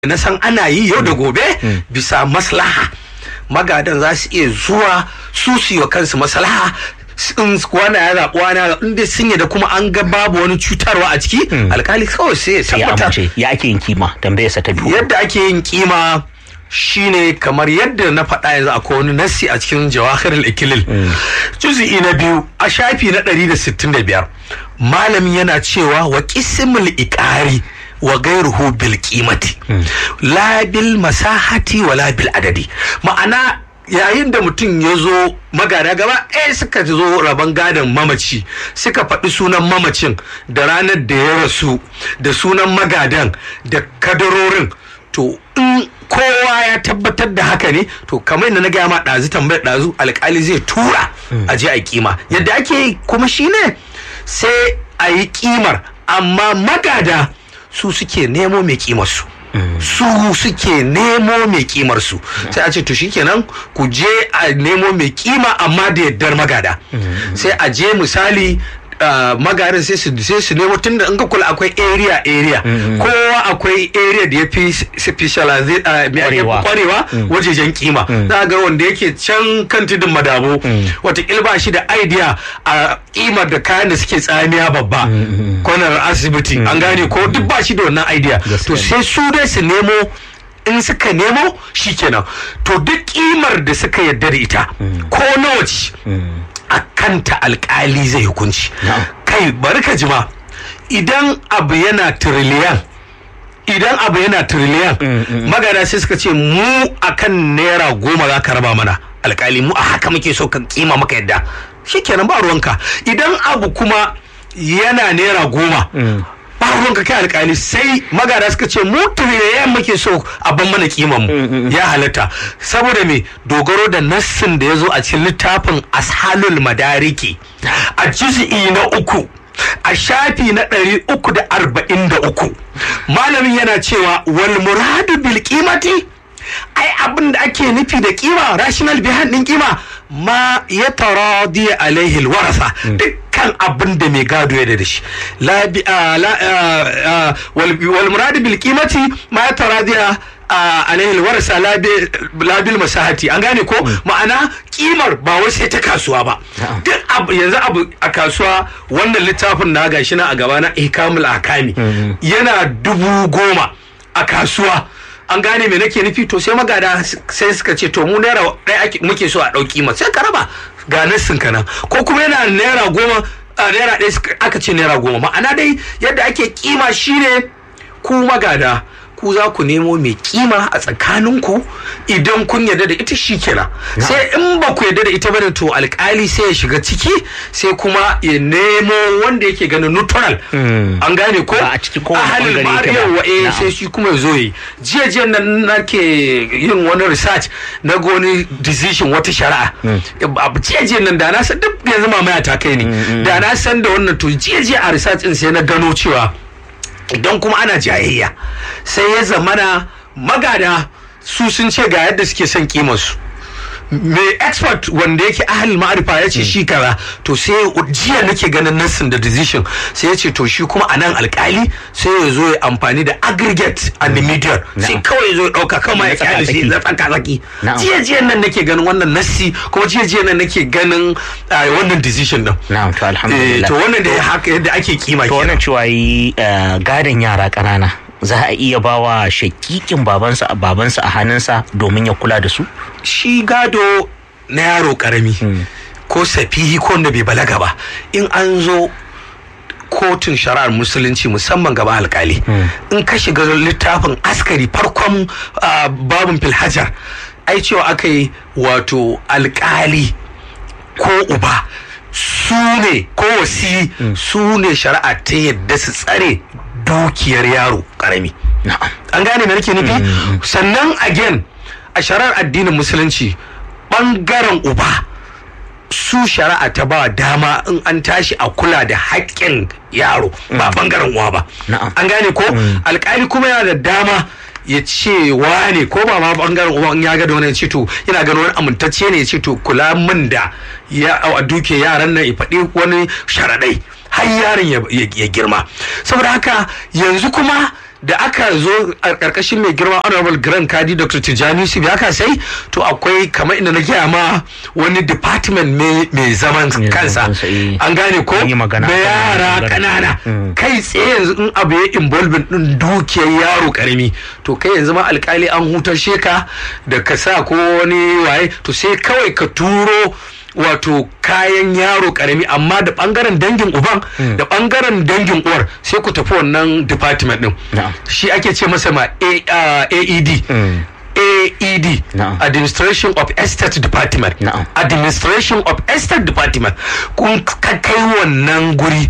na san ana yi yau da gobe bisa maslaha magadan za su iya zuwa su su yi wa kansu maslaha in wani ya zaɓi wani in dai sun da kuma an ga babu wani cutarwa a ciki alkali kawai sai ya ya tabbatar amince ya ake yin kima tambayarsa ta biyu yadda ake yin kima shine kamar yadda na faɗa yanzu akwai wani nassi a cikin jawahir al-ikilil juz'i na biyu a shafi na 165 malamin yana cewa wa qismul iqari wa gairuhu bil qimati la bil masahati wa la bil adadi ma'ana yayin da mutum ya zo magada gaba ɗaya suka zo rabon gadon mamaci suka faɗi sunan mamacin da ranar da ya rasu da sunan magadan da kadarorin to in kowa ya tabbatar da haka ne to kamar yadda na gaya ma ɗazu tambayar ɗazu alƙali zai tura a je a kima yadda ake yi kuma shine sai a yi kimar amma magada su suke nemo mai kimar su su suke nemo mai kimar su sai a ce to shikenan ku je a nemo mai kima amma da yaddar magada sai a je misali Uh, magarin sai su sai su nemo tunda in ka kula akwai area area kowa akwai area da ya fi specialize uh, me ake Kwarewa. kwarewa wajejen kima za ga wanda yake can kan tudun madabo wata ba shi da idea a kimar da kayan da suke tsamiya babba kwanar asibiti an gane ko duk ba shi da wannan idea to sai su dai su nemo in suka nemo shikenan to duk kimar da suka yarda da ita ko nawa ce a kanta alkali zai hukunci kai bari ka jima idan abu yana tiriliyan idan abu yana tiriliyan magana sai suka ce mu akan naira goma za ka raba mana alkali mu a haka muke so ka kima maka yadda shikenan ba ruwanka idan abu kuma yana naira goma ba ruwanka kai alkali sai magana suka ce mu tiriliyan muke so a ban mana kiman mu ya halatta saboda me dogaro da nassin da ya zo a cikin littafin ashalul madariki a juz'i na uku a shafi na ɗari uku da arba'in da uku malamin yana cewa wal muradu bil qimati ai abin da ake nufi da kima rational behind din kima ma ya taradi alaihi alwarasa dukkan abin da mai gado ya da shi la bi a- la a- a- wal wal muradu bil qimati ma ya taradi alaihi alwarasa la bi- la bil masahati an gane ko ma'ana kimar ba wai sai ta kasuwa ba duk abu yanzu abu a kasuwa wannan littafin na gashi na a gaba na ihkamul akami yana dubu goma a kasuwa an gane me nake nufi to sai magada sai suka ce to mu naira ɗaya ake- muke so a ɗauki ma sai ka raba ga nassin ka nan ko kuma yana naira goma a naira ɗaya suka- aka ce naira goma ma'ana dai yadda ake kima shine ku magada ku za ku nemo mai kima a tsakaninku idan kun yarda da ita shi kenan sai in ba ku yarda da ita bane to alkali sai ya shiga ciki sai kuma ya nemo wanda yake ganin neutral an gane ko Ba a cikin kowane ahalin bangare yake ba. yawa eh Na'am. sai shi kuma ya zo yi jiya jiya nan nake yin wani research na ga wani decision wata shari'a abu jiya jiya nan da na san duk yanzu mamaya ta kai ne da na san da wannan to jiya jiya a research din sai na gano cewa idan kuma ana jayayya sai ya zamana magada su sun ce ga yadda suke son kimarsu mai expert wanda yake ahal ma'arifa ya ce shi kaza to sai jiya nake ganin nassin da decision sai ya ce to shi kuma a nan alkali sai ya zo ya amfani da aggregate and the median sai kawai ya zo ya dauka kama ya kyale shi na tsaka tsaki Na'am. jiya jiya nan nake ganin wannan nassi kuma jiya jiya nan nake ganin ah, wannan decision din na'am to Eh, alhamdulillah to wannan da haka yadda ake kima to kenan wannan cewa yi eh, gadon yara ƙanana za a iya bawa shakikin babansa babansa a hannunsa domin ya kula da su shi gado na yaro karami ko safihi ko wanda bai balaga ba in an zo kotun shari'ar musulunci musamman gaba alkali in ka shiga littafin askari farkon ah, babin filhajar ai cewa aka yi wato alkali ko uba su ne ko wasi su ne shari'a ta yadda su tsare dukiyar yaro karami na'am an gane me nake nufi sannan again a shari'ar addinin musulunci bangaren uba su shari'a ta ba dama in an tashi a kula da haƙƙin yaro ba bangaren uwa ba Na'am. an gane ko alƙali kuma yana da dama ya ce wane ko ba ma bangaren uba in ya ga da wani ya ce to yana ganin wani amintacce ne ya ce to kula min da ya a duke yaran nan ya faɗi wani sharaɗai har yaron ya- ya ya girma saboda haka yanzu kuma da aka zo a karkashin mai girma honorable grand kadi dr tijjani yusuf ya kasai to akwai kamar inda na gaya ma wani department mai zaman kansa an gane ko da yara kanana kai tsaye yanzu in abu ya involving din dukiyar yaro karami to kai yanzu ma alkali an hutar sheka da ka sa ko wani waye to sai kawai ka turo wato kayan yaro karami amma da bangaren dangin uban da bangaren dangin uwar sai ku tafi wannan department din shi ake ce masa ma aed AED Na'am. Administration of Estate Department Na'am. Administration of Estate Department kun ka kai wannan guri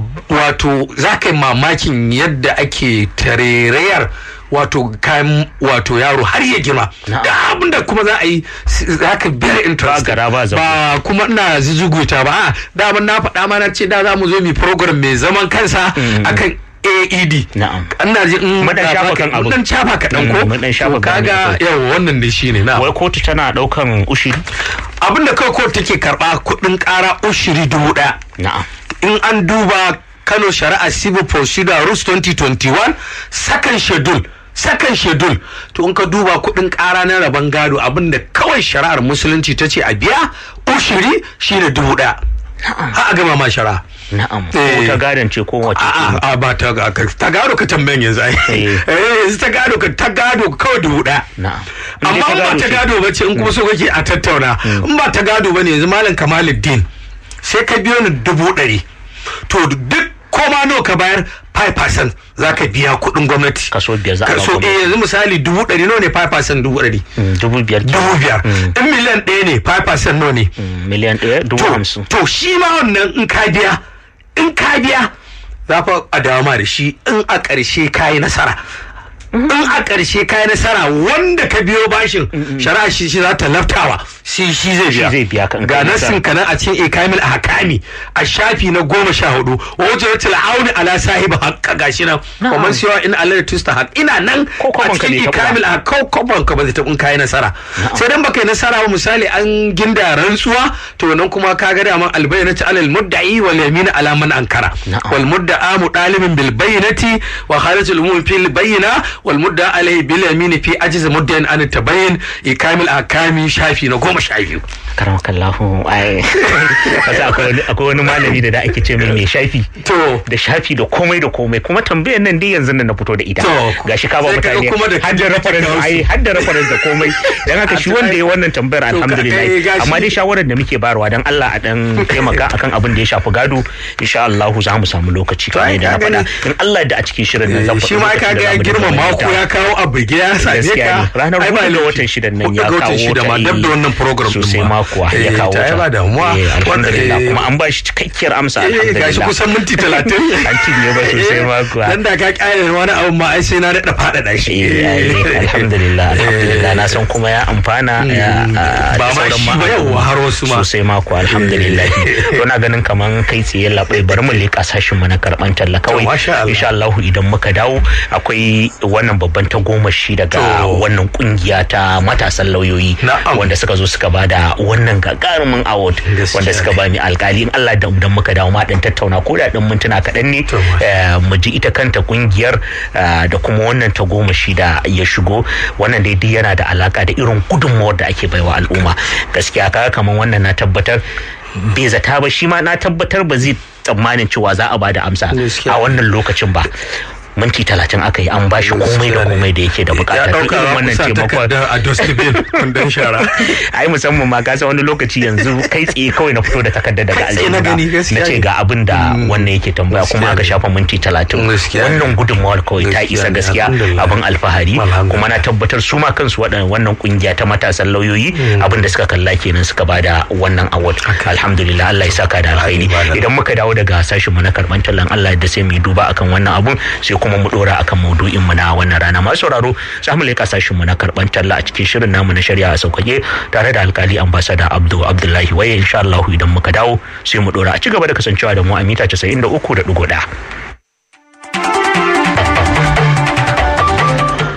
wato za ka yi mamakin yadda ake tarerayar wato kayan wato yaro har ya girma Na'am. da abinda kuma za a yi za ka very interesting Ba gara ba zago. ba kuma ina zuzuguta ba a daman na faɗa ma na ce da za mu zo mu program mai zaman kansa akan AED Na'am. ina ji in Mu dan shafa kan abu. Mu dan shafa kaɗan Mm, ko mu dan shafa To bayani kaga kai. yawa wannan da shi ne na wai kotu tana daukan ushiri abin da kawai kotu take karɓa kuɗin ƙara ushiri dubu ɗaya na'am in an duba Kano Shari'a Civil Procedure Rules 2021 second schedule second schedule to in ka duba kuɗin ƙara na rabon gado abin da kawai shari'ar musulunci ta ce a biya ushiri shine dubu ɗaya ha a gama ma shari'a na'am Eh. ko ta gadon ce ko wace A'a, a ba ta ga ka- ta gado ka tambayan yanzu ai Eh. eh yanzu ta gado ka ta gado kawai dubu ɗaya na'am amma in ba ta ce. gado ba ce in kuma so kake a tattauna in ba ta gado ba ne yanzu malam kamaluddin sai ka biyo ni dubu ɗari to duk koma nawa ka bayar 5% za ka biya kuɗin gwamnati kaso biyar za a ba kaso gwamnati. eh yanzu misali dubu ɗari nawa ne 5% dubu ɗari Mm, dubu biyar kenan. dubu biyar in miliyan ɗaya ne 5% nawa ne Mm, miliyan ɗaya dubu to hamsin to shi ma wannan in ka biya in ka biya za fa a dama da shi in a ƙarshe ka yi nasara in a ƙarshe ka yi nasara wanda ka biyo bashin shari'a shi shi za ta laftawa shi shi zai biya zai biya ka in ga kai nassin nasara. kanan a cikin ikamil a hakami a shafi na goma sha hudu wa wajen wata la'auni ala sahiba haƙƙa gashi nan Na'am. kuma siyawa in Allah tusta haƙ ina nan Ko a kwabon ka cikin bai taɓa ba. ikamil a kau kwabon ka ba zai taɓa in kayi nasara sai dan baka yi nasara ba misali an ginda rantsuwa to nan kuma ka ga daman albayyinati alal mudda'i wal yamin ala man ankara Na'am. wal mudda'a mutalibin bil bayyinati wa kharajatul umum fil bayyina wal mudda'a alayhi bil yamin fi ajiz muddain an tabayyin ikamil akami shafi na goma sha biyu karamakallahu ai kasa akwai wani- akwai wani malami da da ake ce mai mai shafi to da shafi da komai da komai kuma tambayar nan dai yanzu nan na fito da ita To, gashi ka ba sai kaga mutane kuma da har da kake reference kawo su. ai har da reference da komai dan haka shi To, wanda ai- ya wannan tambayar to, ka- eh, alhamdulillah gashi. amma dai shawarar da muke bayarwa dan Allah a dan taimaka akan abin da ya shafi gado insha Allah za mu samu lokaci kamar ai, yadda na ka faɗa gani. in Allah da a cikin shirin nan zan faɗi shi ma lokacin ka da ga ya za mu dinga girma mako maimaitawa. ya kawo abu ya same gaskiya ka ne ranar ai ba hudu ga laifi. watan shidan nan Hudu ya ga watan kawo shida ma ta, dab da eh, wannan program din sosai ma. makuwa ya Eh, kawo ta ta ai ba damuwa Eh, alhamdulillah Wanda, eh, kuma an ba shi cikakkiyar amsa eh, alhamdulillah gashi kusan minti talatin an cinye ba sosai makuwa dan da ka kare wani abu ma ai sai na daɗa faɗaɗa shi Eh, ai, alhamdulillah alhamdulillah na san kuma ya amfana ya, ah, Ba da ma sauran shi ba, al'umma. yawwa, har wasu ma. sosai mako alhamdulillah to na ganin kaman kai tsaye labai bari mu leƙa sashin mu na karban talla kawai masha Allah. insha Allah idan muka dawo akwai wannan babban tagomashi daga To. wannan kungiya ta matasan lauyoyi Na'am. wanda suka zo suka bada wannan gagarumin award Gaskiya wanda suka ne. ba mi alkali in Allah da idan muka dawo ma dan tattauna ko da dan mintuna kaɗan ne To, masha eh, mu ji ita kanta kungiyar eh, da kuma wannan tagomashi da ya shigo wannan dai duk yana da alaka da irin gudunmawar da ake baiwa al'umma gaskiya kaga kamar wannan na tabbatar bai zata ba shi ma na tabbatar ba zai tsammanin cewa za a ba da amsa Gaskiya. a wannan lokacin ba minti talatin aka yi an ba shi komai da komai da yake da ya bukata to ɗauka irin za ku wannan sa taimakon takardar a dustbin kundin shara ai musamman ma ka san wani lokaci yanzu kai tsaye kawai na fito da takardar daga Kai tsaye na aljihu gani, gaskiya na ce ne. ga abin da wannan yake tambaya kuma Gaskiya aka ne. shafa minti talatin Gaskiya ne. wannan gudunmawar kawai ta Gaskiya isa ne, gaskiya alhamdulillah. abin alfahari Alhamdulillah. kuma na tabbatar su ma kansu waɗannan wannan kungiya ta matasan lauyoyi abin da suka kalla kenan suka bada wannan award alhamdulillah Allah ya saka da alkhairi Alhamdulillah. idan muka dawo daga sashin mu na karban tallan Allah da sai mu yi duba akan wannan abun sai kuma mu dora akan maudu'in mu na wannan rana masu sauraro za mu leka sashin mu na karban talla a cikin shirin namu na shari'a a sauƙaƙe tare da alkali ambassador Abdu Abdullahi waye insha Allah idan muka dawo sai mu dora a ci gaba da kasancewa da mu a mita 93.1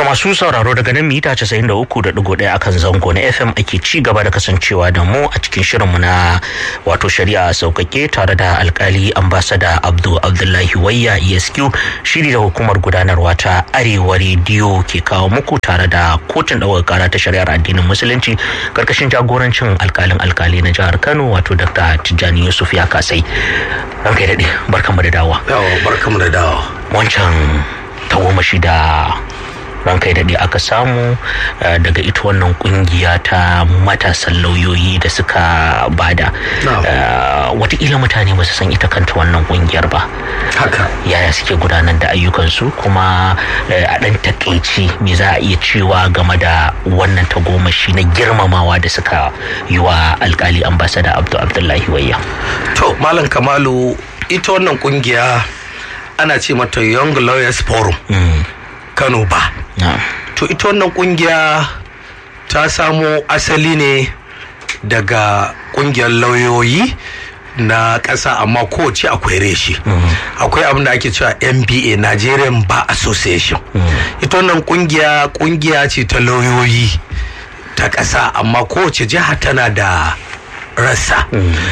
masu sauraro daga nan mita 93.1 akan zango na FM ake ci gaba da kasancewa da mu a cikin shirinmu na wato shari'a saukake tare da alkali ambasada Abdul Abdullahi Wayya ESQ shiri da hukumar gudanarwa ta Arewa rediyo ke kawo muku tare da kotun ɗaukar kara ta shari'ar addinin musulunci karkashin jagorancin alkalin alkali na jihar Kano wato Dr. Tijjani Yusuf ya kasai. Ranka daɗe barkanmu da dawa. Yawa barkanmu da dawa. Wancan tagomashi da rankai daɗe aka samu daga ita wannan kungiya ta matasan lauyoyi da suka bada watakila mutane ba su san ita kanta wannan kungiyar ba haka yaya suke gudanar da ayyukansu kuma a ɗan takaici me za a iya cewa game da wannan tagomashi na girmamawa da suka yi wa alkali ambasada abdu abdullahi wayya to malam kamalu ita wannan kungiya ana ce mata young lawyers forum kano ba to ita wannan kungiya ta samo asali ne daga kungiyar lauyoyi na ƙasa amma kowace akwai reshi akwai abin da ake cewa nba nigerian bar association ita wannan kungiya kungiya ce ta lauyoyi ta ƙasa amma kowace jiha tana da rassa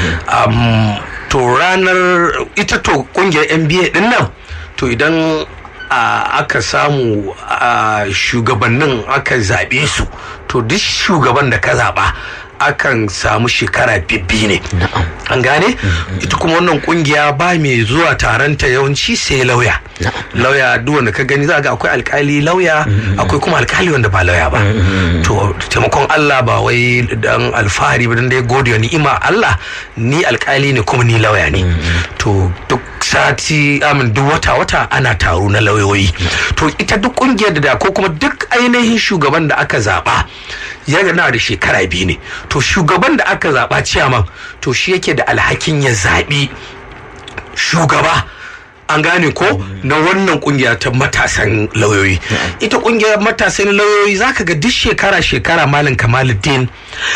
to ranar ita to kungiyar nba din nan to idan Uh, aka samu uh, shugabannin aka zaɓe su to duk shugaban da ka zaɓa akan samu shekara bibbi ne an gane ita kuma wannan kungiya ba mai zuwa taronta yawanci sai lauya lauya duk wanda ka gani za ga akwai alkali lauya akwai kuma alkali wanda ba lauya ba to taimakon Allah ba wai dan alfahari ba dan dai gode wa ni'ima Allah ni alkali ne kuma ni lauya ne to duk sati amin duk wata wata ana taro na lauyoyi to ita duk kungiyar da ko kuma duk ainihin shugaban da aka zaba yana da shekara biyu ne to shugaban da aka zaba ciyaman to shi yake da alhakin ya zaɓi shugaba an gane ko na wannan kungiya ta matasan lauyoyi ita kungiyar matasan lauyoyi zaka ga duk shekara shekara malam kamaluddin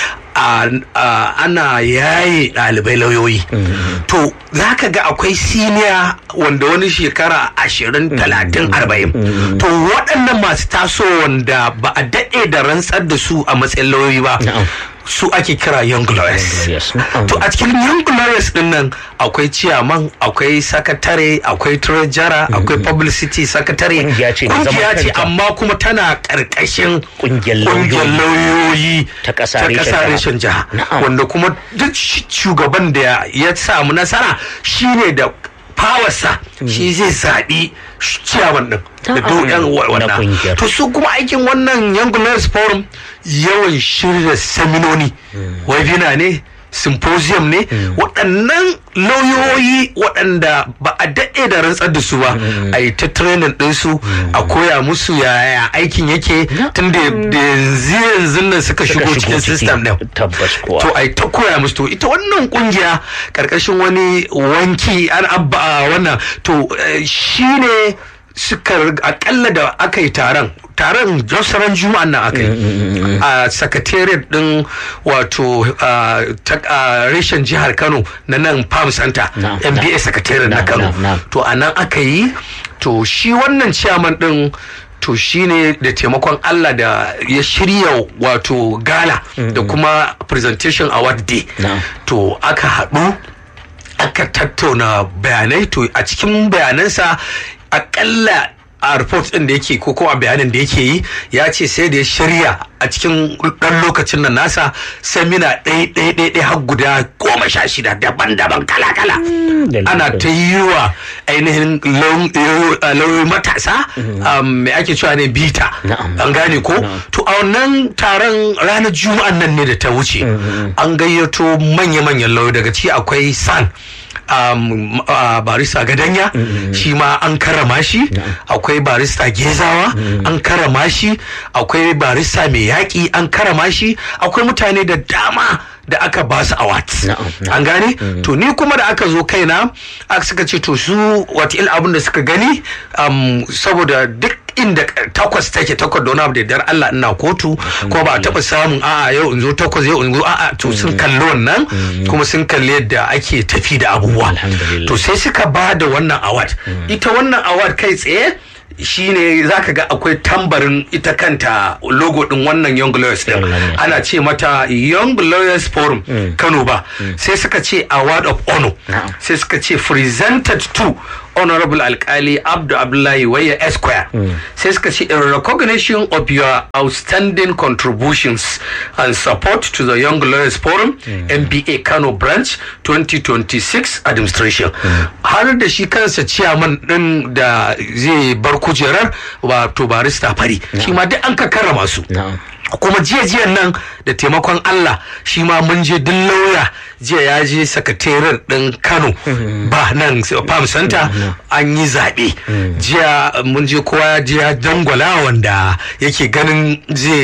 ana yaye ɗalibai lauyoyi to za ka ga akwai siniya wanda wani shekara ashirin talatin arba'in to waɗannan masu taso wanda ba a daɗe da rantsar da su a matsayin lauyoyi ba su ake kira young lawyers to a cikin young lawyers din nan akwai ciyaman akwai sakatare akwai treasurer akwai publicity sakatare kungiya ce amma kuma tana karkashin kungiyar lauyoyi ta kasa reshen jiha wanda kuma duk shugaban da ya samu nasara shine da fawarsa shi zai zaɓi ciyaman din da doyan wannan to su kuma aikin wannan young lawyers forum yawan shirya seminoni webina ne symposium ne waɗannan lauyoyi waɗanda ba a daɗe da rantsar da su ba a yi ta training ɗinsu a koya musu yaya aikin yake tun da yanzu yanzu nan suka shigo cikin system ɗin to a yi ta koya musu to ita wannan kungiya ƙarƙashin wani wanki an abba wannan to shine suka akalla da aka yi taron taron josaran juma'an nan aka yi a secretariat din wato reshen jihar kano na nan farm center mba secretariat na kano to a nan aka yi to shi wannan chairman din to shine da taimakon Allah da ya shirya wato gala da kuma presentation award day to aka haɗu aka tattauna bayanai to a cikin bayanansa akalla a report din da yake ko a bayanin da yake yi ya ce sai da ya shirya a cikin ɗan lokacin nan nasa semina ɗaya ɗaya ɗaya ɗaya har guda goma sha shida daban-daban kala-kala ana ta yi wa ainihin lauyoyi matasa mai ake cewa ne bita an gane ko to a wannan taron ranar juma'an nan ne da ta wuce an gayyato manya-manyan lauyoyi daga ci akwai san um, uh, barista gadanya mm -hmm. shi ma an karama shi akwai barista gezawa an karama shi akwai barista mai yaƙi an karama shi akwai mutane da dama da aka ba su awards an gane to ni kuma da aka zo kaina aka suka ce to su wata abin da suka gani um, saboda duk inda takwas take takwas da wani abu da dar Allah ina kotu ko ba taba samun a'a yau in zo takwas yau in zo a'a to sun kalli wannan kuma sun kalli yadda ake tafi da abubuwa to sai suka ba da wannan award ita wannan award kai tsaye shine zaka ga akwai tambarin ita kanta logo din wannan Young Lawyers din ana ce mata Young Lawyers Forum Kano ba sai suka ce award of honor sai suka ce presented to honorable alkali abdu abdullahi waya esquire sai suka ce in recognition of your outstanding contributions and support to the young lawyers forum mba kano branch 2026 administration har da shi kansa ciyaman din da zai bar kujerar wato barista fari shi ma duk an ka karrama su kuma jiya jiyan nan da taimakon Allah shi ma mun je duk lauya jiya ya je sakataren ɗin Kano ba nan Farm Center an yi zaɓe jiya mun je kowa jiya dangwala wanda yake ganin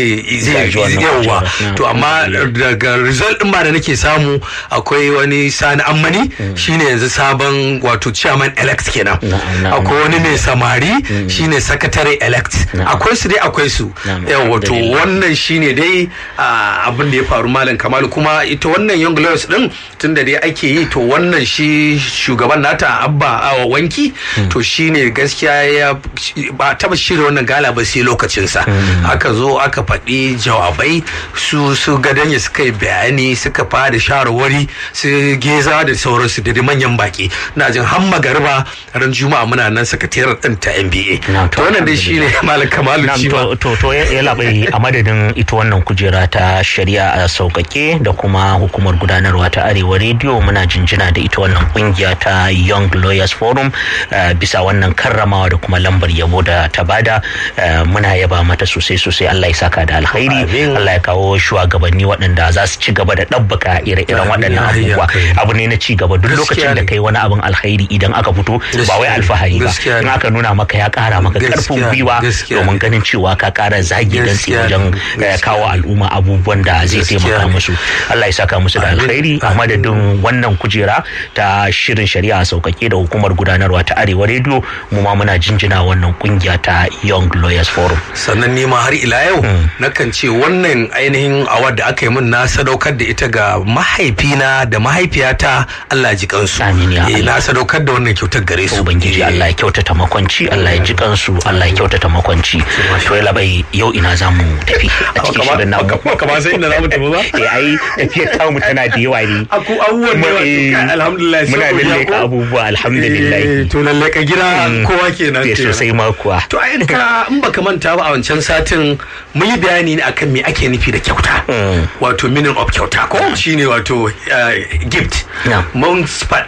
zai yawa to amma daga result ɗin ba da nake samu akwai wani sani ammani shine yanzu sabon wato chairman elect kenan akwai wani mai samari shine secretary elect akwai su dai akwai su yawa to wannan shine dai abin da ya faru malam kamalu kuma ita wannan young lawyers din tun da dai ake yi to wannan shi shugaban nata abba a wanki to shine gaskiya ya ba taba shirya wannan gala ba sai lokacinsa aka zo aka faɗi jawabai su su gadanya suka yi bayani suka fara shawarwari su geza da sauransu da manyan baki na jin har magariba ran juma'a muna nan sakataren din ta NBA to wannan dai shine malam kamalu to to ya labai a madadin ita wannan kujera ta shari'a a sauƙaƙe da kuma hukumar gudanarwa ta arewa rediyo muna jinjina da ita wannan kungiya ta young lawyers forum bisa wannan karramawa da kuma lambar yabo da ta bada muna yaba mata sosai sosai allah ya saka da alkhairi allah ya kawo shugabanni waɗanda za su ci gaba da ɗabbaka ire-iren waɗannan abubuwa abu ne na ci gaba duk lokacin da kai wani abin alkhairi idan aka fito ba wai alfahari ba in aka nuna maka ya ƙara maka ƙarfin gwiwa domin ganin cewa ka ƙara zagi dan wajen kawo al'umma abubuwan da zai taimaka musu Allah ya saka musu da alkhairi a madadin wannan kujera ta shirin shari'a sauƙaƙe da hukumar gudanarwa ta arewa rediyo mu ma muna jinjina wannan kungiya ta young lawyers forum sannan ni ma har ila yau nakan ce wannan ainihin award da aka yi min na sadaukar da ita ga mahaifina da mahaifiyata Allah ji kansu amin ya eh na sadaukar da wannan kyautar gare su ubangiji Allah ya kyautata makwanci Allah ya ji kansu Allah ya kyautata makwanci to ya labai yau ina zamu tafi a cikin shirin namu ba kama sai inda zamu tafi ba eh ai tafiyar tamu tana da yawa ne aku abubuwan da yawa alhamdulillah muna lalle abubuwa alhamdulillah to lalle ka gida kowa kenan ke sosai ma kuwa to ai ka in baka manta ba a wancan satin mun yi bayani ne akan me ake nufi da kyauta wato meaning of kyauta ko shine wato gift mun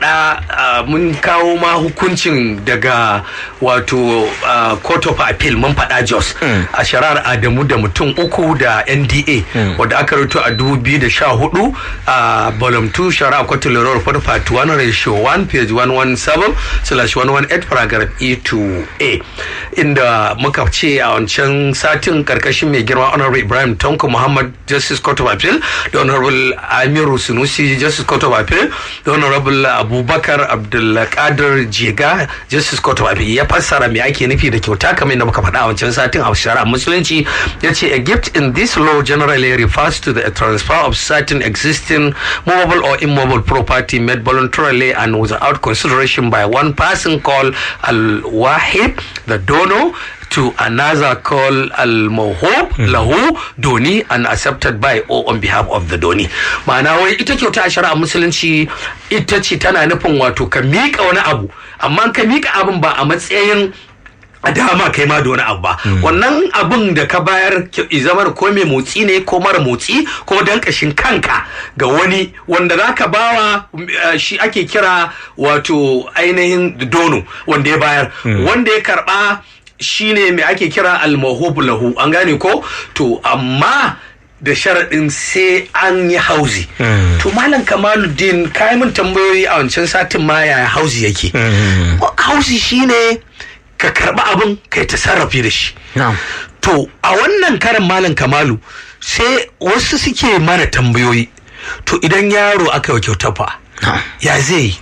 faɗa mun kawo ma hukuncin daga wato court of appeal mun faɗa jos a shari'ar adamu da mutum uku da nda wadda aka rubuta a 2014 a volume 2 shari'a kwatun lura report part 1 ratio 1 page 117 slash 118 paragraph e to a inda muka ce a wancan satin karkashin mai girma honorable ibrahim tanko muhammad justice court of appeal da honorable amiru sunusi justice court of appeal da honorable abubakar abdulkadir jega justice court of appeal ya fassara me ake nufi da kyauta kamar yadda muka faɗa a wancan satin a shari'a musulunci ya ce a gift in this law generally refers to the transfer of certain existing movable or immobile property made voluntarily and without consideration by one person called al-wahib the donor to another called al-mahub lahu doni and accepted by or on behalf of the doni ma'ana wai ita kyauta a shari'a musulunci ita ce tana nufin wato ka miƙa wani abu amma ka miƙa abin ba a matsayin a dama kai ma da wani abu ba wannan abun da ka bayar zama ko mai motsi ne ko mara motsi ko dan kashin kanka ga wani wanda za ka bawa shi ake kira wato ainihin dono wanda ya bayar wanda ya karba shine mai ake kira almahubu lahu an gane ko to amma da sharaɗin sai an yi hauzi. To Malam Kamaluddin kayan min tambayoyi a wancan satin ma yaya hauzi yake. Hauzi shine ka karɓi abin kai ta sarrafi da shi. To a wannan karin Malam Kamalu sai wasu suke mana tambayoyi. To idan yaro aka yi kyauta fa ya zai yi.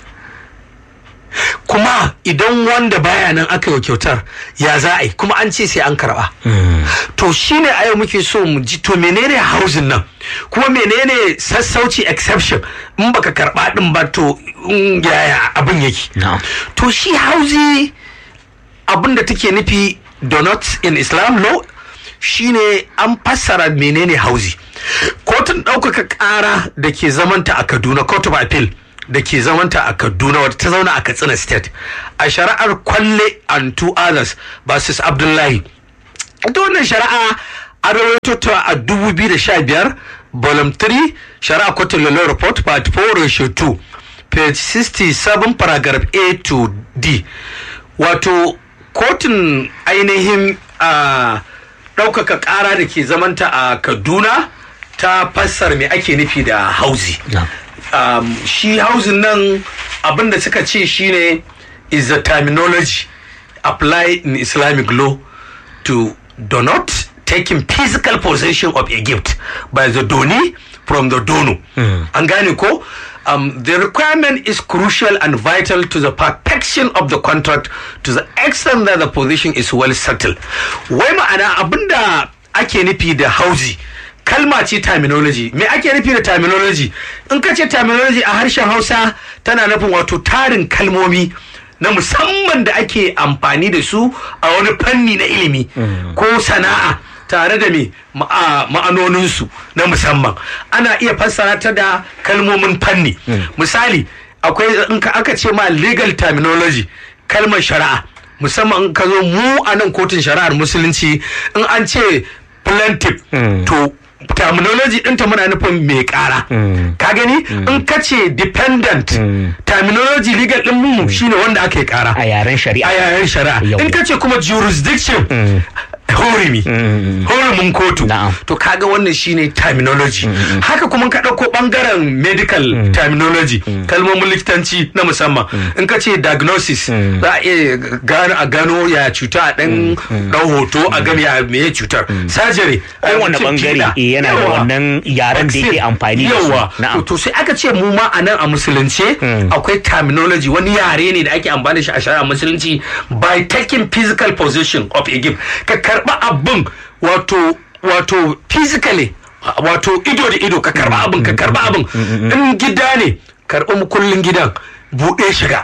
kuma idan wanda baya nan aka yi kyautar ya za a yi kuma an ce sai an karba to shine a yau muke so mu ji to menene housing nan kuma menene sassauci exception in baka karba din ba to yaya abin yake to shi housing abin da take nufi donuts in islam law shine an fassara menene hauzi kotun ɗaukaka ƙara da ke zamanta a kaduna court of appeal da ke zamanta a kaduna wadda ta zauna a katsina state a shari'ar kwalle and two others versus abdullahi ita wannan shari'a a rawaito ta a 2015 volume 3 shari'a kotun law report part 4 ratio 2 page 67 paragraph a to d wato kotun ainihin a ɗaukaka ƙara da ke zamanta a kaduna ta fassar me ake nufi da hauzi um, shi hauzin nan abinda suka ce shine is the terminology applied in islamic law to do not taking physical possession of a gift by the donee from the donor an gane ko um, the requirement is crucial and vital to the perfection of the contract to the extent that the position is well settled wai ma'ana abinda ake nufi da hauzi kalma ce terminology me ake nufi da terminology in ka ce terminology a harshen hausa tana nufin wato tarin kalmomi na musamman da ake amfani da su a wani fanni na ilimi ko sana'a tare da me ma'anoninsu na musamman ana iya fassara ta da kalmomin fanni misali akwai in ka aka ce ma legal terminology kalmar shari'a musamman in ka zo mu a nan kotun shari'ar musulunci in an ce plaintiff to terminology ɗinta muna nufin mai ƙara ka gani in ka ce dependent terminology legal ɗin mu shine wanda aka yi ƙara a yaren shari'a a yaren shari'a in ka ce kuma jurisdiction horimi horimin kotu to kaga wannan shine terminology haka kuma ka ɗauko ɓangaren medical terminology kalmomin likitanci na musamman in ka ce diagnosis za a iya gano a gano ya cuta a ɗan ɗau hoto a gani ya meye cutar surgery kowane bangare yana da wannan yaren da yake amfani da su yawa to sai aka ce mu ma a nan a musulunce akwai terminology wani yare ne da ake amfani da shi a shari'a musulunci by taking physical possession of a gift ka karba abin wato wato physically wato ido da ido ka karba abin ka karba abin in gida ne karba mukullin gidan buɗe shiga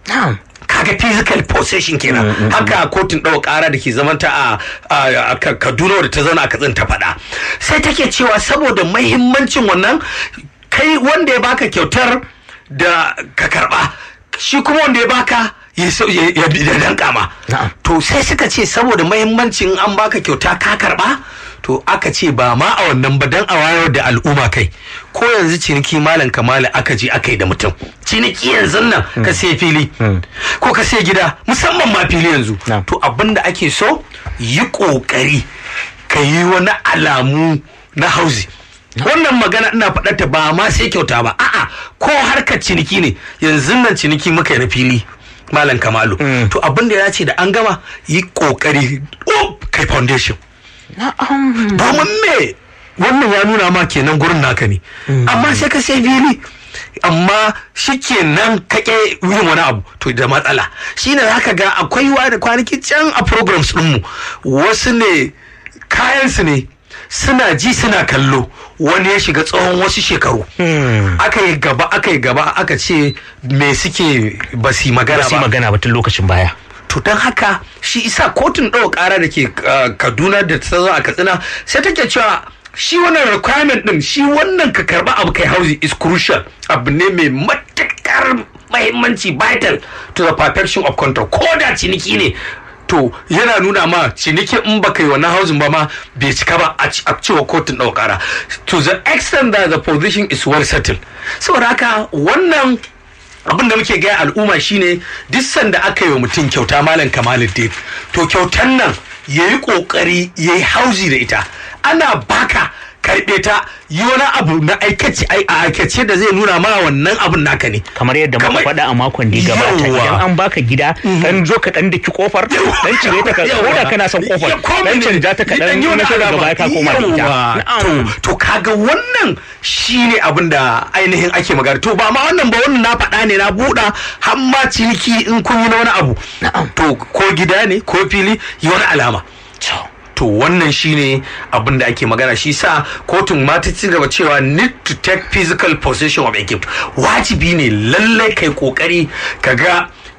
kaga physical possession kenan haka kotun ɗaukar ƙara da ke zamanta a kaduna da ta zauna a katsin ta faɗa sai take cewa saboda mahimmancin wannan kai wanda ya baka kyautar da ka karba shi kuma wanda ya baka ya danka ma to sai suka ce saboda mahimmancin an baka kyauta ka karba to aka ce ba ma a wannan ba dan a wayar da al'umma kai ko yanzu ciniki malam kamala aka je aka yi da mutum ciniki yanzu nan ka sai fili ko ka sai gida musamman ma fili yanzu to abin da ake so yi kokari ka yi wani alamu na hauzi wannan magana ina faɗarta ba ma sai kyauta ba a'a ko harkar ciniki ne yanzu nan ciniki muka yi na fili malam kamalu to abin da ya ce da an gama yi kokari kai foundation domin me wannan ya nuna ma kenan gurin naka ne amma sai ka sai fili amma shi kenan kake yin wani abu to da matsala shine zaka ga akwai wani kwanaki can a programs ɗinmu wasu ne kayansu ne suna ji suna kallo wani ya shiga tsawon wasu shekaru aka yi gaba aka yi gaba aka ce me suke ba su magana ba magana ba tun lokacin baya to don haka shi isa kotun ɗaukar ƙara da ke kaduna da ta zo a katsina sai take cewa shi wannan requirement din shi wannan ka karba abu kai hauzi is crucial abu ne mai matakar mahimmanci vital to the perfection of control ko da ciniki ne to yana nuna ma ciniki in baka yi wannan hauzin ba ma bai cika ba a cewa kotun ɗaukara to the extent that the position is well settled saboda haka wannan abin da muke gaya al'umma shine duk sanda aka yi wa mutum kyauta malam kamaluddin to kyautan nan ya yi kokari ya yi hauzi da ita ana baka karɓe ta yi wani abu na aikace a aikace da zai nuna ma wannan abun naka ne kamar yadda muka faɗa a makon da gabata idan an baka gida dan zo ka dan daki kofar dan cire ta ka ko da kana son kofar dan canja ta ka dan na shiga gaba ka koma da ita to kaga wannan shine abin da ainihin ake magana to ba ma wannan ba wannan na faɗa ne na buɗa har ma ciniki in kun yi na wani abu to ko gida ne ko fili yi wani alama to wannan shine abin da ake magana shi sa kotun ma ta ci gaba cewa need to take physical possession of a gift wajibi ne lallai kai kokari ka ga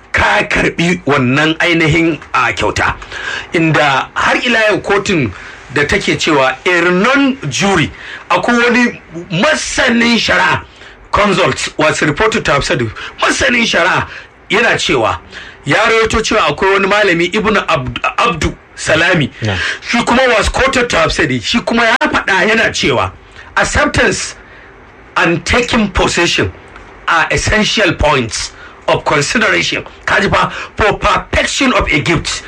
ka karbi wannan ainihin a kyauta inda har ila yau kotun da take cewa ernon jury akwai wani masanin shari'a consult was reported to have said masanin shari'a yana cewa ya rawaito cewa akwai wani malami ibnu abdu, abdu salami Yeah. shi kuma was quoted to have said shi kuma ya faɗa yana cewa acceptance and taking possession are essential points of consideration kaji fa for perfection of a gift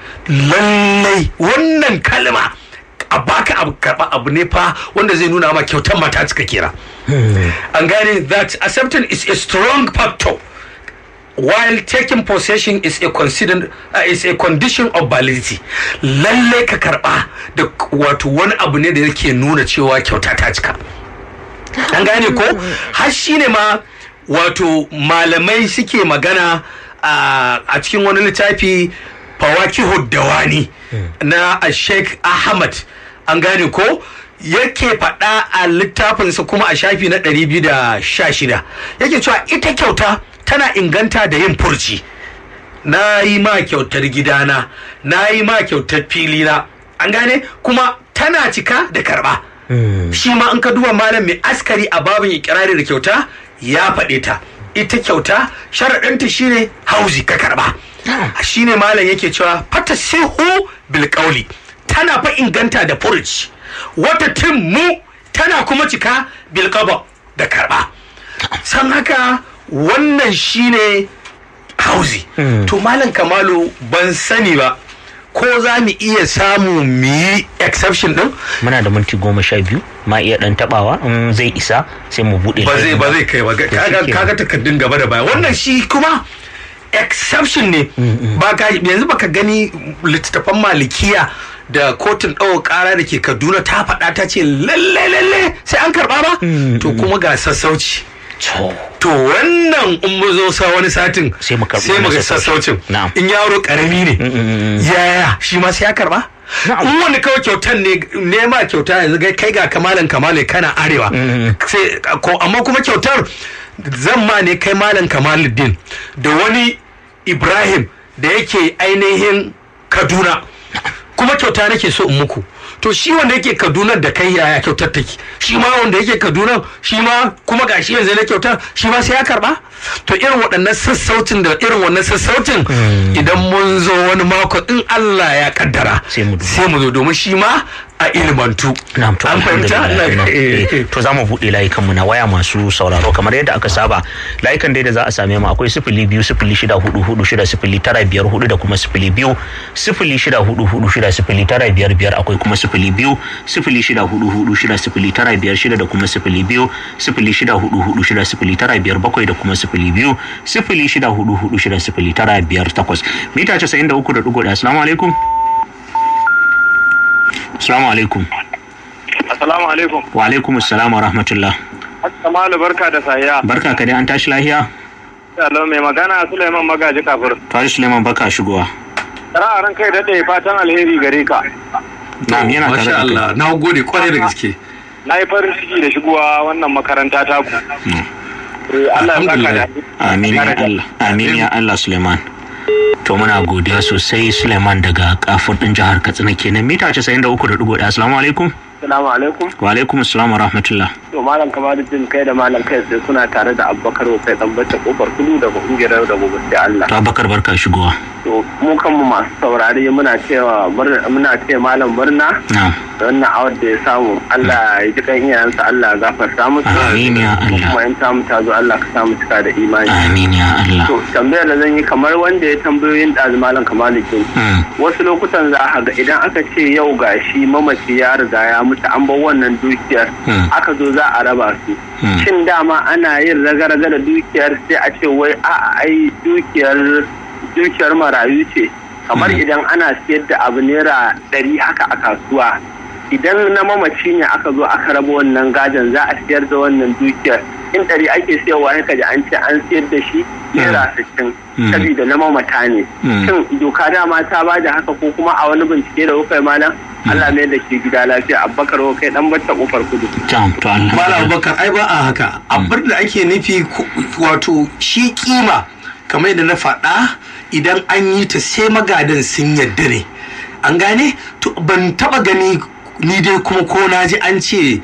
lallai wannan kalma a baka abu karba abu ne fa wanda zai nuna ma kyautar mata cika kera an gane that acceptance is a strong factor while taking possession is a considered uh, is a condition of validity lalle ka karba da wato wani abu ne da yake nuna cewa kyauta ta cika an gane ko har shine ma wato malamai suke magana a a cikin wani littafi fawakihu dawani na a sheikh ahmad an gane ko yake faɗa a littafinsa kuma a shafi na 216 yake cewa ita kyauta tana inganta da yin furci na yi ma kyautar gidana na yi ma kyautar filina an gane kuma tana cika da karba shi ma an ka duba malam mai askari a babin ikirari da kyauta ya faɗe ta ita kyauta sharaɗinta shine hauzi ka karba shine malam yake cewa fata sihu bil qawli tana fa inganta da furuci wata timmu tana kuma cika bil qada da karba san haka wannan shine hauzi to malam kamalu ban sani ba ko za mu iya samu mu yi exception din muna da minti goma sha biyu ma iya dan tabawa in zai isa sai mu bude ba zai ba zai kai ba To kaga shikenan. kaga takardun gaba da baya wannan shi kuma exception ne ba ka yanzu baka gani littattafan malikiya da kotun ɗaukar ƙara da ke kaduna ta faɗa ta ce lalle lalle sai an karɓa ba to kuma ga sassauci To, to wannan in mu zo sa wani satin Sai mu karɓi sai mu wani ga sassaucin. sassaucin Na'am. in yaro karami ne yaya shi ma sai ya karba Na'am. in wani kawai kyautan ne nema kyauta yanzu gai kai ga kamalan kamale kana arewa sai ko amma kuma kyautar zan ma ne kai malam kamaluddin da wani ibrahim da yake ainihin kaduna kuma kyauta nake so in muku to shi wanda yake kaduna da kai yaya kyautar take shi ma wanda yake kaduna shi ma kuma gashi yanzu na kyautar shi ma sai ya karba to irin waɗannan sassaucin da irin wannan sassaucin idan mun zo wani mako in Allah ya kaddara Sai mu duba. sai mu zo domin shi ma a ilmantu Na'am to an fahimta alhamdulillah, na'am. Eh, Eh, to za mu buɗe layukan mu na waya masu sauraro kamar yadda aka saba layukan dai da za a same mu akwai sifili biyu sifili shida hudu hudu shida sifili tara biyar hudu da kuma sifili biyu sifili shida hudu hudu shida sifili tara biyar biyar akwai kuma sifili biyu sifili shida hudu hudu shida sifili tara biyar shida da kuma sifili biyu sifili shida hudu hudu shida sifili tara biyar bakwai da kuma sifili biyu sifili shida hudu hudu shida sifili tara biyar takwas mita casa'in da uku da ɗigo ɗaya assalamu alaikum assalamu alaikum Assalamu alaikum. wa alaikum assalam wa rahmatullah Assalamu barka da sayya. barka ka dai an tashi lahiya Hello mai magana Suleiman Magaji Kafur. tashi suleiman barka shigowa Ra'aran kai daɗe fatan alheri gare ka. na'am yana tare masha da kai Allah na gode kwarai da gaske Na yi farin ciki da shigowa wannan makaranta taku. Eh, Allah ya saka da amin ya Allah amin ya Allah suleiman to muna godiya sosai suleiman daga kafin din jihar katsina kenan mita 93.1 assalamu alaikum Assalamu alaikum. wa alaikum assalam wa rahmatullah To malam Kamaluddin kai da malam kai sai suna tare da Abubakar Wasai dan bacci kofar kudu daga kungiyar da gobe sai Allah. to abakar barka shigowa To mu kanmu masu saurare muna cewa murna- muna ce malam murna na'am da wannan awar da ya samu Allah ya ji kan iyayensa Allah ya gafarta musu. Amin ya Allah. Kuma in ta mu ta zo Allah ka samu cika da imani. amin ya Allah To tambayar da zan yi kamar wanda ya tambayoyin ɗazu malam Kamaluddin. Hmm. Wasu lokutan za a ga idan aka ce yau gashi mamaci ya riga ya mutu an bar wannan dukiyar Hmm. aka zo za a raba su. Hmm. Shin dama ana yin raga-raga da dukiyar sai a ce wai a ai dukiyar dukiyar marayu ce. Kamar Hmm. idan ana siyar da abu naira ɗari haka a kasuwa. Idan na mamaci ne aka zo aka raba wannan gadon za a siyar da wannan dukiyar. In ɗari ake siyarwa ya kaji an ce an siyar da shi naira sittin. Hmm. Sabida na mamata ne. Hmm. Shin doka dama ta ba da haka ko kuma a wani bincike da kuka yi malam? Allah mai da ke gida lafiya Abubakar kai dan bata kofar kudu. Jam, to Malam alhamdulillah Abubakar ai ba a haka abin da ake nufi ku- wato shi kima kamar yadda na faɗa idan an yi ta sai magadan sun yadda ne an gane to ban taba gani ni dai kuma ko na ji an ce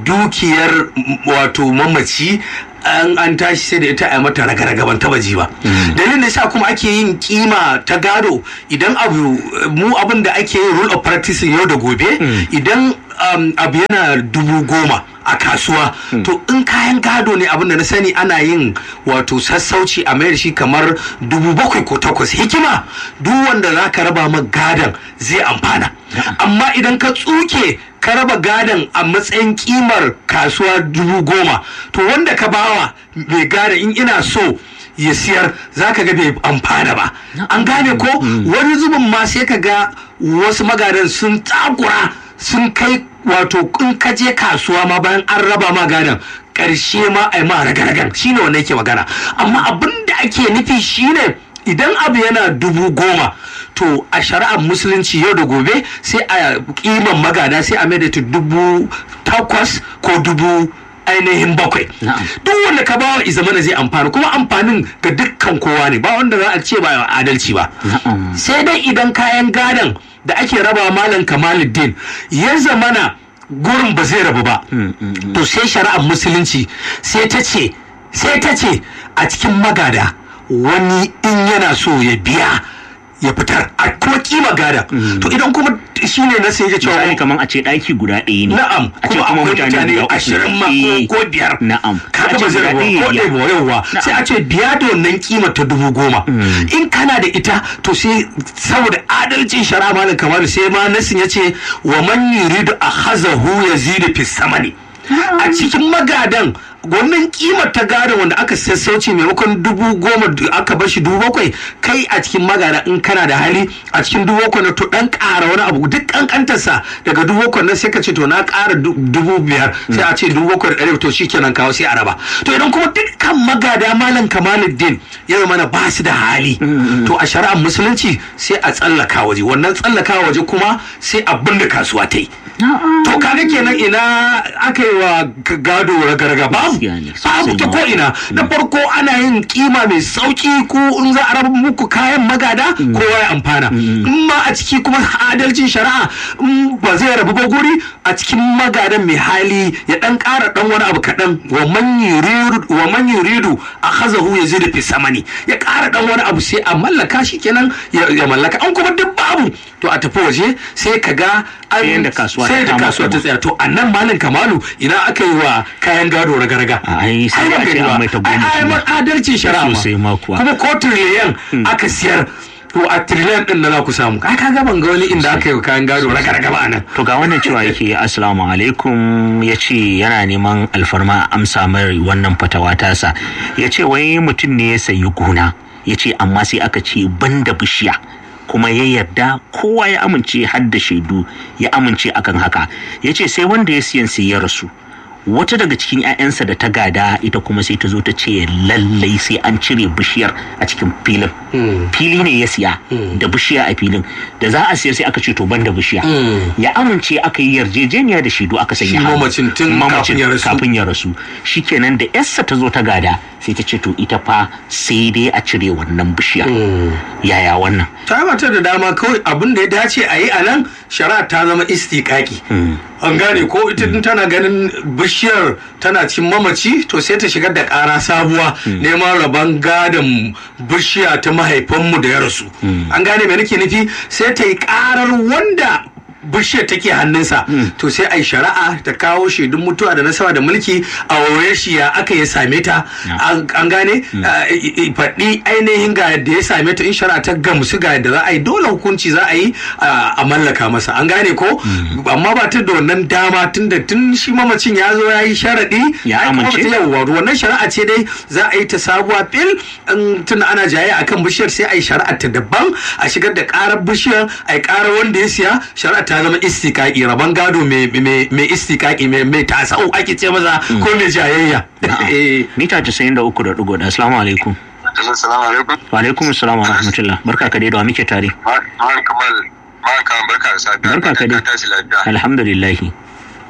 dukiyar m- wato mamaci an an tashi sai da ita a mata raga-raga ban taba ji ba dalilin da sa kuma ake yin kima ta gado idan abu mu abin da ake yin rule of practice yau da gobe idan um, abu yana dubu goma a kasuwa to in kayan gado ne abin da na sani ana yin wato sassauci a mayar shi kamar dubu bakwai ko takwas hikima duk wanda za ka raba ma gadon zai amfana amma idan ka tsuke ka raba gadon a matsayin kimar kasuwa dubu goma to wanda ka bawa mai gada in ina so ya siyar za ka ga bai amfana ba an gane ko wani zubin ma sai ka ga wasu magadan sun takura sun kai wato in ka je kasuwa ma bayan an raba ma gadon ƙarshe ma a yi ma raga-ragan shine wannan yake magana amma abin da ake nufi shine idan abu yana dubu goma to a shari'ar musulunci yau da gobe sai a kiman magada sai a mai da ta dubu takwas ko dubu ainihin bakwai Na'am. duk wanda ka bawa izamana zai amfana kuma amfanin ga dukkan kowa ne ba wanda za a ce ba adalci ba Na'am. sai dai idan kayan gadon da ake raba malam kamaluddin ya zamana gurin ba zai rabu ba to sai shari'ar musulunci sai ta ce sai ta ce a cikin magada wani in yana so ya biya ya fitar a kuma kima gada to idan kuma shine na sai ya cewa misali kamar a ce ɗaki guda ɗaya ne Na'am, a ce kuma kuma akwai mutane mutane guda uku ashirin ma Eh, ko- ko biyar. na'am kaga A ce ba zai guda rabu ɗaya ko ya ɗaya biya. ba yauwa Na'am. sai a ce biya da wannan kima ta dubu goma in kana da ita to sai saboda adalcin shari'a malam kamalu sai ma nasin ya ce wa man yuridu akhazahu yazidu fi samani a cikin magadan wannan kimar ta gada wanda aka sassauci maimakon dubu goma da aka bar shi dubu bakwai kai a cikin magada in kana da hali a cikin dubu bakwai na to dan ƙara wani abu duk kankantarsa daga dubu bakwai na sai ka ce to na ƙara du- dubu biyar sai a ce dubu bakwai da ɗari to shikenan kawo sai a raba to idan kuma dukkan magada malam kamaluddin ya zama na ba su da hali to a shari'ar musulunci sai a tsallaka waje wannan tsallaka waje kuma sai abin da kasuwa ta yi to kaga kenan ina aka yi wa g- gado raga-raga babu Gaskiya ne, babu sosai ta ma. ko ina na farko ana yin kima mai sauki ko in za a raba muku kayan magada kowa ya amfana in ma a ciki kuma adalcin shari'a in ba zai rabu ba guri a cikin magadan mai hali ya dan ƙara dan wani abu kaɗan wa man yuridu wa man yuridu akhazahu yazidu fi samani ya ƙara dan wani abu sai a mallaka shi kenan ya ya mallaka an kuma duk babu to a tafi waje sai ka ga an- Sai yanda kasuwa sai ta da kama kasuwa ta kuma. tsaya to annan malin kamalu ina aka yi wa kayan gado raga-raga A ai sai Ai, a ba ce gani an ba. mai ta Ai, goma ai, kuma. ma- adalcin shari'a Sosai ma kuwa. kuma ko triliyan aka siyar to a triliyan din da za ku samu ai kaga ban ga wani inda aka yi wa kayan gado raga-raga ba anan to ga wannan cewa yake assalamu alaikum ya ce yana neman alfarma a amsa mai wannan fatawa tasa ya ce wai mutum ne ya sayi gona ya ce amma sai aka ce banda bishiya kuma ya yarda kowa ya amince har da shaidu ya amince akan haka ya ce sai wanda ya siyan sai ya rasu wata daga cikin 'ya'yansa da ta gada ita kuma sai ta zo ta ce lallai sai an cire bishiyar a cikin filin fili ne ya siya da bishiya a filin da za a siyar sai aka ce to ban da bishiya ya amince aka yi yarjejeniya da shaidu aka sanya Shi hannu. mamacin tun Mamacin kafin ya rasu. kafin ya rasu shikenan da yarsa ta zo ta gada sai ta ce to ita fa sai dai a cire wannan bishiya yaya wannan ta mata da dama kawai abin da ya dace a yi a nan shari'a ta zama istiƙaƙi an gane ko ita din tana ganin bishiyar tana cin mamaci to sai ta shigar da ƙara sabuwa neman rabon gadon bishiya ta mahaifinmu da ya rasu an gane me nake nufi sai ta yi ƙarar wanda bishiyar take hannunsa to sai a yi shari'a ta kawo shaidun mutuwa da nasaba da mulki a waye shi ya aka ya same ta an an gane uh, i- i- faɗi ainihin ga yadda ya same ta in shari'a ta gamsu ga yadda za a yi dole hukunci za a yi uh, a mallaka masa an gane ko amma ba ta da wannan dama tun da tun shi mamacin ya zo ya yi sharaɗi Ya ai kuma amince? ba ta yawwa wannan shari'a ce dai za a yi ta sabuwa fil in tun ana jaye akan bishiyar sai a yi shari'a ta daban a shigar da karar bishiyar a yi karar wanda ya siya shari'a ta zama istikaki rabon gado mai mai mai istikaki mai mai tasau ake ce masa ko mai jayayya Eh, mita 93.1 assalamu alaikum Assalamu alaikum. wa alaikum assalam wa rahmatullah barka ka dai da wa muke tare Ma'an Kamal, ma'an Kamal barka da safiya. Barka ka dai. Ka tashi lafiya. alhamdulillahi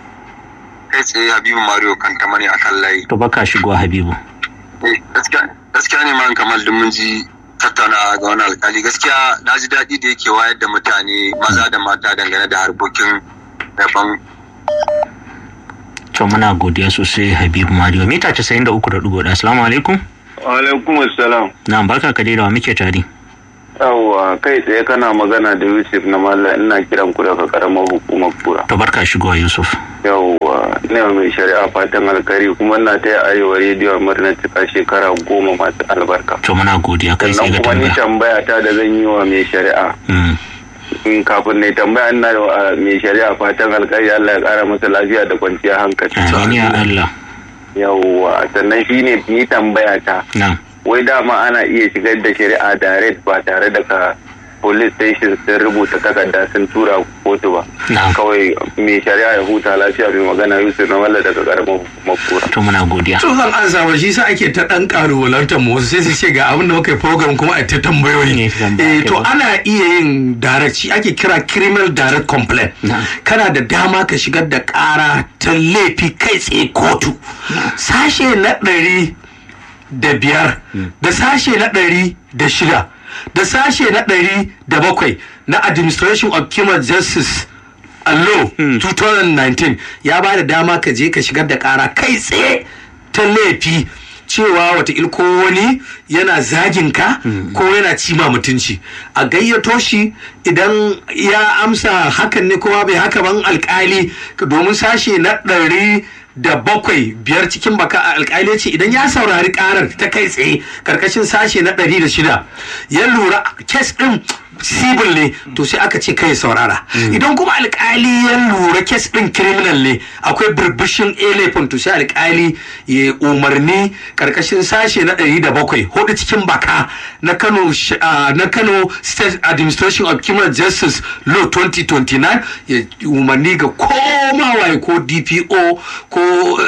Kai tsaye Habibu Mario kan ta mani akan layi. to baka shigowa habibu Eh, Gaskiya gaskiya ne man kamal duk mun ji tattaunawa ga wani alkali gaskiya na ji daɗi da yake wayar da mutane maza da mata dangane da harkokin rabon to muna godiya sosai habibu mario mita 93.1 assalamu alaikum alaikum assalam na barka ka da wa muke tare yawwa kai tsaye kana magana da yusuf na mallam ina kiran ku daga karamar hukumar kura to barka shigowa yusuf yawwa ina mai shari'a fatan alkari kuma ina ta arewa rediyo murnar cika shekara goma masu albarka to muna godiya kai sai sannan ga kuma ni tambaya tambaya ta da zan yi wa mai shari'a Mm, in kafin ne tambaya ina da wa mai shari'a fatan alkari Allah ya kara masa lafiya da kwanciyar hankali amin ya Allah yawwa sannan shine ni tambaya ta na wai dama ana iya shigar da shari'a direct ba tare da ka police station sun rubuta takarda sun tura kotu ba Na'am. kawai mai shari'a ya huta lafiya mai magana yusuf na walla daga karamar hukumar kura to muna godiya to zan ansa ba shi sa ake ta dan karuwalantar mu wasu sai su ce ga abin da muka yi program kuma a ta tambayoyi Ne, tambaya eh to ke ba. ana iya yin direct shi ake kira criminal direct complaint Na'am. kana da dama ka shigar da kara ta laifi kai tsaye kotu sashe na ɗari da biyar da sashe na ɗari da shida da sashe na ɗari da bakwai na administration of criminal justice a law 2019 ya ba da dama ka je ka shigar da kara kai tsaye ta laifi cewa wata ko wani yana zagin ka ko yana cima mutunci a gayyato shi idan ya amsa hakan ne kowa bai haka ban alkali domin sashe na ɗari da bakwai biyar cikin baka a alkali ce idan ya saurari karar ta kai tsaye karkashin sashe na ɗari da shida ya lura kes ɗin sibil ne to sai aka ce kai saurara idan kuma alkali ya lura kes ɗin criminal ne akwai burbushin a laifin to sai alkali ya umarni karkashin sashe na ɗari da bakwai hudu cikin baka na kano sh- ah, na kano state administration of criminal justice law 2029 ya umarni ga koma waye ko dpo ko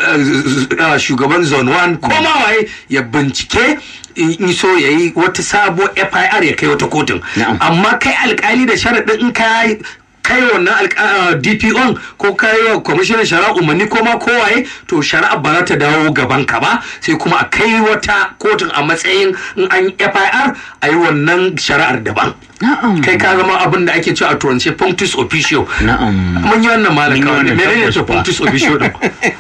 eh, ah, shugaban zone 1 koma waye ya bincike in so ya yi wata sabo fir ya kai wata kotun Na'am. amma kai alkali da sharaɗin in ka kai wannan alka- ah, dpo ko kai wa kwamishinan shari'a umarni ko ma kowaye to shari'a ba za ta dawo gaban ka ba sai kuma a kai wata kotun a matsayin in an yi fir a yi wannan shari'ar daban na'am kai ka zama abin da ake cewa a turance punctus officio na'am mun yi wannan malam Mun yi kawai wannan menene tabbas to kuwa. punctus officio din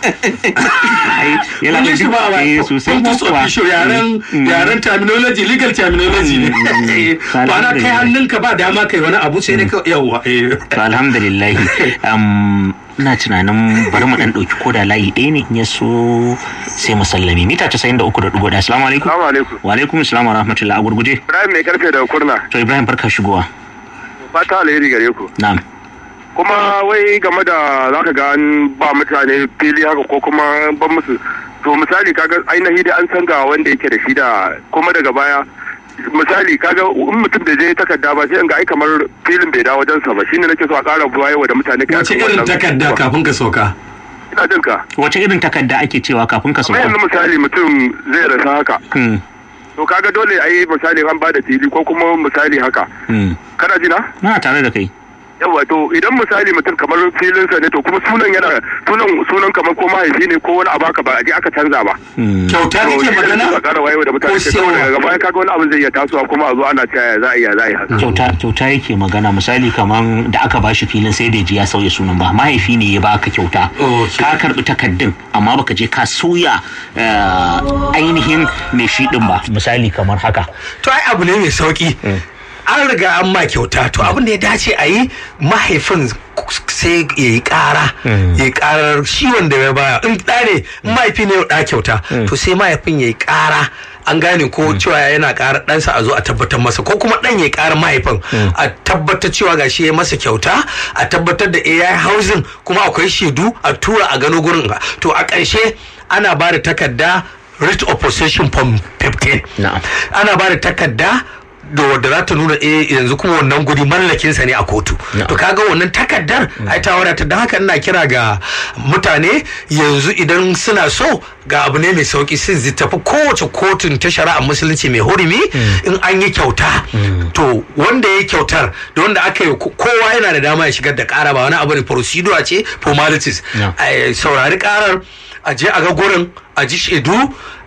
Ai, yana mun da yi shi duk- ba eh, ba sosai punctus kuwa. officio yaren Mm. yaren terminology legal terminology ne ba na kai Alhamdulillah. hannunka ba dama kai wani abu sai dai ka yawa eh to alhamdulillah um, ina tunanin bari mu dan dauki koda layi ɗaya ne in ya so sai mu sallame mita 93.1 assalamu alaikum Assalamu alaikum. wa alaikum assalam wa rahmatullah a gurguje Ibrahim mai karfe daga kurna to ibrahim barka shigowa fata alheri gare ku na'am kuma wai game da zaka ga an ba mutane fili haka ko kuma ban musu to misali kaga ainihi da an san ga wanda yake da shi da kuma daga baya misali kaga in mutum da je takarda ba sai in ga ai kamar filin bai dawo wajensa ba shine nake so a ƙara buwaye da mutane kai wace akan irin wannan takarda abubuwa. kafin ka sauka ina jin ka wace irin takarda ake cewa kafin ka amma sauka yanzu misali mutum zai rasa haka Hmm, to kaga dole ai misali an ba da fili ko kuma misali haka hmm. kana ji na na tare da kai yawa to idan misali mutum kamar filinsa ne to kuma sunan yana sunan sunan kamar ko mahaifi ne ko wani abu haka ba a je aka canza ba Hmm. kyauta to kake shi ne magana a ƙara wayewa da mutane ko ke saboda siyarwa? daga baya kaga wani abin zai iya tasowa kuma a zo ana cewa ya za a iya za a yi haka kyauta kyauta yake magana misali kaman da aka bashi filin sai da ji ya sauya sunan ba mahaifi ne ya baka kyauta Okay. ka karbi takaddun amma baka je ka sauya eh, ainihin mai shi din ba misali kamar haka to ai abu ne mai sauki an riga an ma kyauta to abin da ya dace a yi mahaifin sai ya yi kara ya yi karar shi wanda ya baya in ɗa ne in mahaifi ne ya ɗa kyauta to sai mahaifin ya yi kara an gane ko cewa yana ƙara ɗansa a zo a tabbatar masa ko kuma ɗan ya ƙara mahaifin a tabbatar cewa ga shi ya masa kyauta a tabbatar da AI housing kuma akwai shaidu a tura a gano gurin to a ƙarshe ana ba da takarda writ of possession form 15 Na'am. ana ba da takarda da wadda za ta nuna eh yanzu kuma wannan guri mallakinsa ne a kotu to kaga wannan takardar ai ta wadata don haka ina kira ga mutane yanzu idan suna so ga abu ne mai sauki sun zai tafi kowace kotun ta shari'a musulunci mai hurumi in an yi kyauta to wanda ya yi kyautar da wanda aka yi kowa yana da dama ya shigar da kara ba wani abu ne procedure ce formalities Yeah. a saurari karar a je a ga gurin a ji shaidu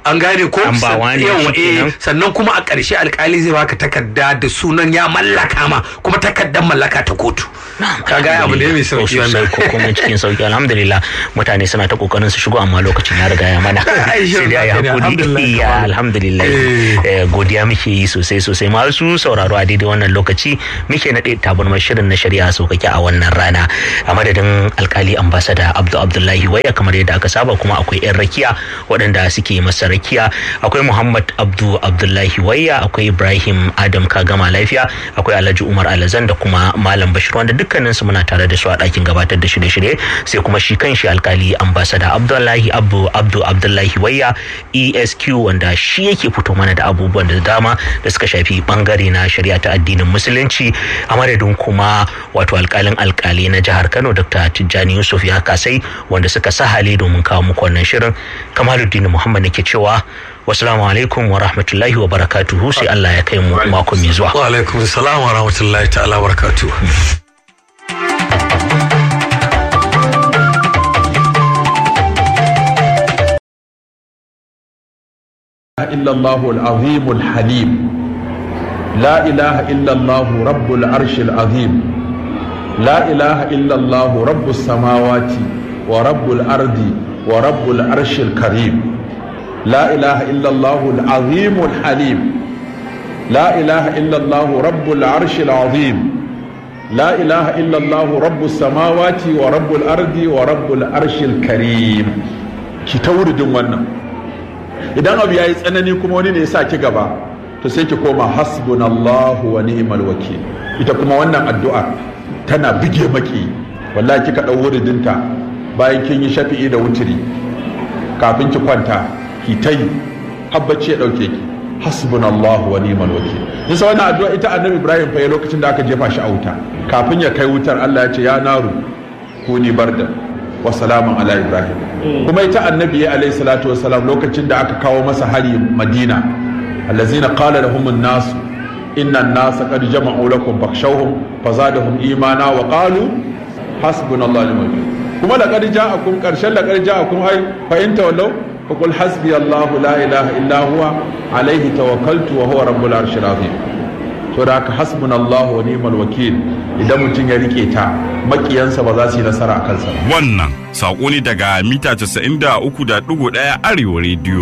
an gane ko An ba wani Yawa, shi eh, kenan. sannan kuma a ƙarshe alkali zai baka takarda da sunan ya mallaka ma kuma takardar mallaka ta kotu ka ga abu ne mai sauki wannan ko kuma cikin sauki alhamdulillah mutane suna ta kokarin su shigo amma lokacin ya riga ya mana Ai, sai dai shirin ya lafiya ne, hakuri alhamdulillah, ya kamar. alhamdulillah Eh. Eh, godiya muke yi sosai sosai masu sauraro a daidai wannan lokaci muke naɗe tabarmar shirin na shari'a sauƙaƙe a wannan rana a madadin alkali ambasada abdu abdullahi waya kamar yadda aka saba kuma akwai yan rakiya waɗanda suke masa rakiya akwai muhammad abdu abdullahi waya akwai ibrahim adam kagama lafiya akwai alhaji umar alazan da kuma malam bashir wanda dukkaninsu muna tare da su a ɗakin gabatar da shirye-shirye sai kuma shi kanshi alkali ambasada abdullahi abdu abdu abdullahi waya esq wanda shi yake fito mana da abubuwan da dama da suka shafi bangare na shari'a ta addinin musulunci a madadin kuma wato alkalin alkali na jihar kano dr tijjani yusuf ya kasai wanda suka sahale domin kawo muku wannan shirin kamaluddin muhammad nake cewa wasalamu alaikum wa rahmatullahi wa barakatuhu sai allah ya kai mu mako mai zuwa wa alaikum salam wa rahmatullahi ta'ala wa barakatuh إلا الله العظيم الحليم لا إله إلا الله رب العرش العظيم لا إله إلا الله رب السماوات ورب الأرض ورب العرش الكريم لا إله إلا الله العظيم الحليم لا إله إلا الله رب العرش العظيم لا إله إلا الله رب السماوات ورب الأرض ورب العرش الكريم ki ta wuridin wannan idan abu ya yi tsanani kuma wani ne ya sa ki gaba to sai ki koma hasbunallahu wa ni'mal wakil ita kuma wannan addu'a tana bige maki wallahi kika dau wuridinta bayan kin yi shafi'i da wutiri kafin ki kwanta ki ta yi habbaci ya dauke ki hasbunallahu wa ni'mal wakil nisa wannan addu'a ita annabi ibrahim fa ya lokacin da aka jefa shi a wuta kafin ya kai wutar Allah ya ce ya naru kuni barda wa salamun ala ibrahim kuma ita annabi ya alayhi salatu wa salam lokacin da aka kawo masa hari madina allazina qala lahum an-nas inna an-nas qad jama'u lakum fakhshawhum fazadahum imana wa qalu hasbunallahu wa ni'mal wakeel kuma laqad ja'akum qarshan laqad ja'akum ay fa in tawallaw faqul hasbi allah la ilaha illa huwa alayhi tawakkaltu wa huwa rabbul arshil azim to da haka hasbunallahu wa ni'mal wakeel idan mutum ya rike ta makiyansa ba za su yi nasara a kansa ba Wannan saƙo ne daga mita 93.1 Arewa rediyo.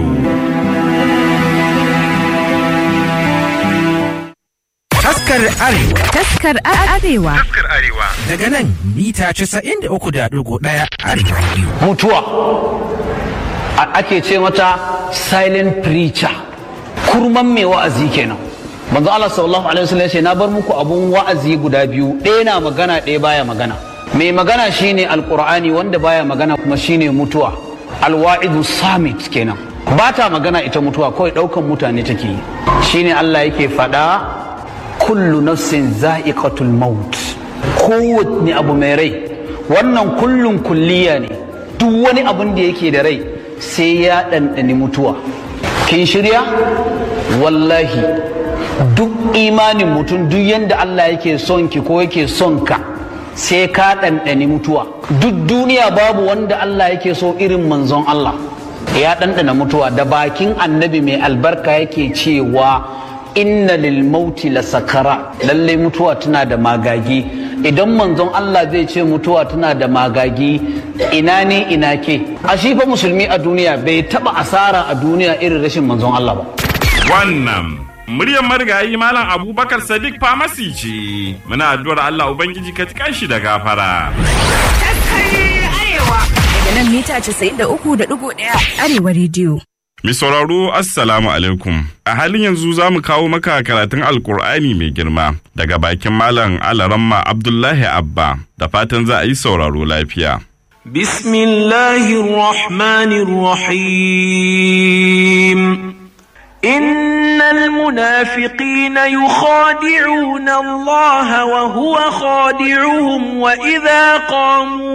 Taskar Arewa Taskar Arewa. daga nan mita 93.1 Arewa Radio. mutuwa a- ake ce mata silent preacher kurman mai wa'azi kenan manzo Allah sallallahu alaihi wasallam ya ce na bar muku abun wa'azi guda biyu ɗaya na magana ɗaya baya magana mai magana shine alqur'ani wanda baya magana kuma shine mutuwa alwa'idu samit kenan ba ta magana ita mutuwa kawai ɗaukan mutane take yi shine Allah yake faɗa kullu nafsin za'iqatul maut kowanne abu mai rai wannan kullun kulliya ne duk wani abun da yake da rai sai ya ɗanɗani mutuwa kin shirya wallahi duk imanin mutum duk yadda Allah yake son ki ko yake son ka sai ka ɗanɗani mutuwa duk duniya babu wanda Allah yake so irin manzon Allah ya ɗanɗana mutuwa da bakin annabi mai albarka yake cewa inna lil mauti la sakara lallai mutuwa tana da magagi idan manzon Allah zai ce mutuwa tana da magagi ina ne ina ke a shi fa musulmi a duniya bai taba asara a duniya irin rashin manzon Allah ba Wannan muryar marigayi Malam Abubakar Sadiq Famasi ce. Muna addu'ar Allah Ubangiji ka tikan shi da gafara. Daga nan mita 93.1 Arewa Radio. Mai sauraro Assalamu alaikum. A halin yanzu za mu kawo maka karatun Alkur'ani mai girma daga bakin Malam Alaramma Abdullahi Abba da fatan za a yi sauraro lafiya. بسم الله الرحمن الرحيم إن المنافقين يخادعون الله وهو خادعهم وإذا قاموا